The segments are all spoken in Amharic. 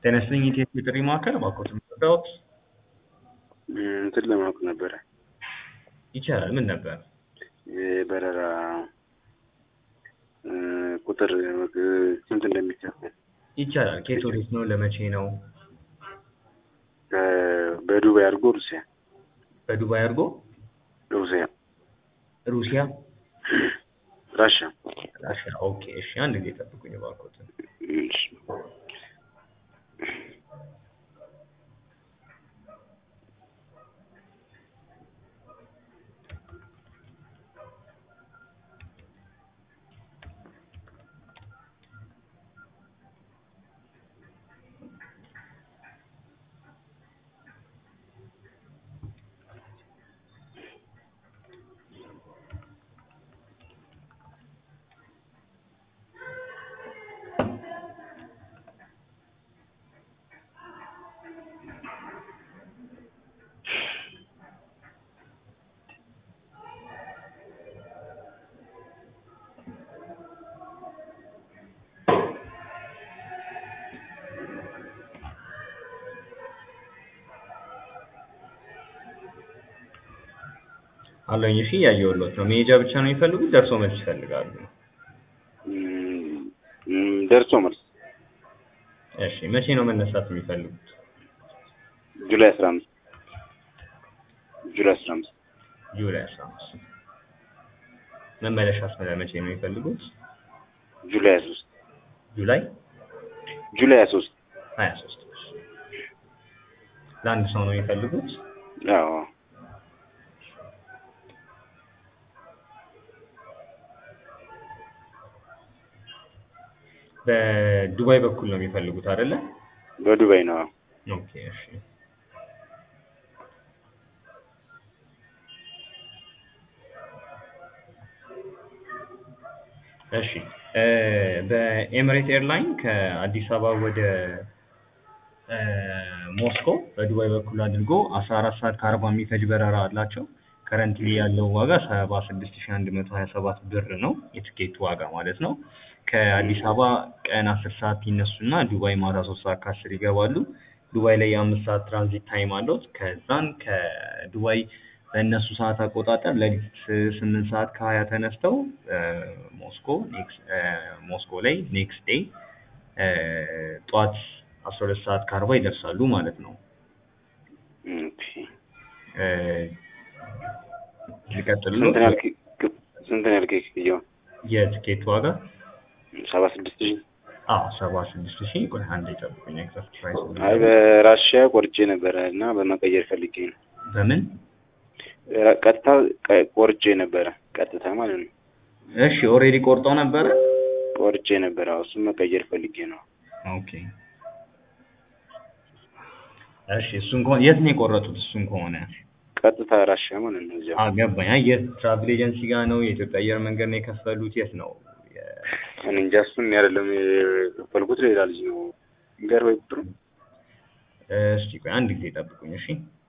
ጤና ይስጥልኝ የኢትዮ ጥሪ ማዕከል እባክዎት የምትረዳዎት? እንትን ለማወቅ ነበረ ይቻላል። ምን ነበር? የበረራ ቁጥር ስንት እንደሚከፈል ይቻላል። ከየት ወዴት ነው? ለመቼ ነው? በዱባይ አድርጎ ሩሲያ በዱባይ አድርጎ ሩሲያ ሩሲያ ራሽያ ራሽያ። ኦኬ እሺ፣ አንድ ጊዜ ጠብቁኝ እባክዎትን። እሺ። አለኝ። እሺ እያየሁልዎት ነው። መሄጃ ብቻ ነው የሚፈልጉት? ደርሶ መልስ ይፈልጋሉ? ደርሶ መልስ እሺ መቼ ነው መነሳት የሚፈልጉት? ጁላይ አስራ አምስት ጁላይ አስራ አምስት ጁላይ አስራ አምስት መመለሻስ መቼ ነው የሚፈልጉት? ጁላይ ሀያ ሶስት ጁላይ ጁላይ ሀያ ሶስት ሀያ ሶስት ለአንድ ሰው ነው የሚፈልጉት? አዎ በዱባይ በኩል ነው የሚፈልጉት አይደለ? በዱባይ ነው። ኦኬ እሺ። እሺ በኤምሬት ኤርላይን ከአዲስ አበባ ወደ ሞስኮ በዱባይ በኩል አድርጎ አስራ አራት ሰዓት ከአርባ የሚፈጅ በረራ አላቸው። ከረንትሊ ያለው ዋጋ ሰባ ስድስት ሺህ አንድ መቶ ሀያ ሰባት ብር ነው የትኬቱ ዋጋ ማለት ነው። ከአዲስ አበባ ቀን አስር ሰዓት ይነሱና ዱባይ ማታ ሶስት ሰዓት ከአስር ይገባሉ። ዱባይ ላይ የአምስት ሰዓት ትራንዚት ታይም አለው። ከዛን ከዱባይ በእነሱ ሰዓት አቆጣጠር ሌሊት ስምንት ሰዓት ከሀያ ተነስተው ሞስኮ ሞስኮ ላይ ኔክስት ዴይ ጠዋት አስራ ሁለት ሰዓት ከአርባ ይደርሳሉ ማለት ነው። ኦኬ። ልቀጥል ስንት ነው ያልከኝ? ስንት ነው ያልከኝ ክፍያው? የትኬት ዋጋ ሰባ ስድስት ሺህ አዎ ሰባ ስድስት ሺህ ቆይ አንዴ ጠብቁኝ ኤግዛክት ፕራይስ አይ በራሽያ ቆርጬ ነበረ እና በመቀየር ፈልጌ ነው። በምን ቀጥታ ቆርጬ ነበረ ቀጥታ ማለት ነው። እሺ ኦልሬዲ ቆርጠው ነበረ ቆርጬ ነበረ። አዎ እሱን መቀየር ፈልጌ ነው። ኦኬ እሺ እሱን ከሆነ የት ነው የቆረጡት? እሱን ከሆነ ቀጥታ ራሽያ ማለት ነው። እዚያ አገባኝ። አይ የት ትራቭል ኤጀንሲ ጋር ነው? የኢትዮጵያ አየር መንገድ ነው የከፈሉት? የት ነው? እኔ እንጃ እሱን አይደለም የከፈልኩት ሌላ ልጅ ነው። ንገር ወይ ቁጥሩ። እስቲ ቆይ አንድ ጊዜ ጠብቁኝ እሺ።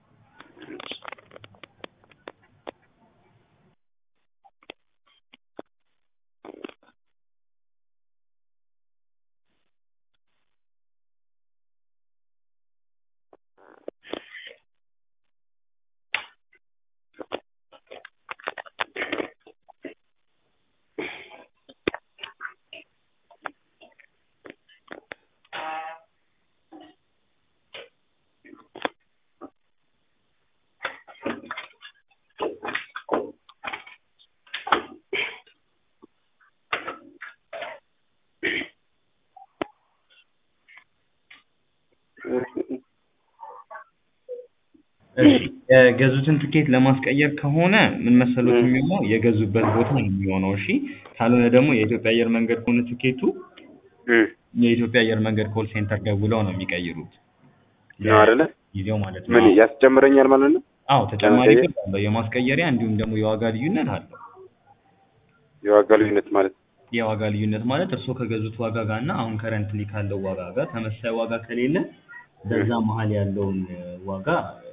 የገዙትን ትኬት ለማስቀየር ከሆነ ምን መሰሎት የሚሆነው የገዙበት ቦታ ነው የሚሆነው። እሺ ካልሆነ ደግሞ የኢትዮጵያ አየር መንገድ ከሆነ ትኬቱ የኢትዮጵያ አየር መንገድ ኮል ሴንተር ደውለው ነው የሚቀይሩት። ነው አይደለ? ጊዜው ማለት ነው። ምን ያስጨምረኛል ማለት ነው? አዎ ተጨማሪ ብር አለው የማስቀየሪያ እንዲሁም ደግሞ የዋጋ ልዩነት አለው። የዋጋ ልዩነት ማለት የዋጋ ልዩነት ማለት እርስዎ ከገዙት ዋጋ ጋር እና አሁን ከረንትሊ ካለው ዋጋ ጋር ተመሳሳይ ዋጋ ከሌለ በዛ መሀል ያለውን ዋጋ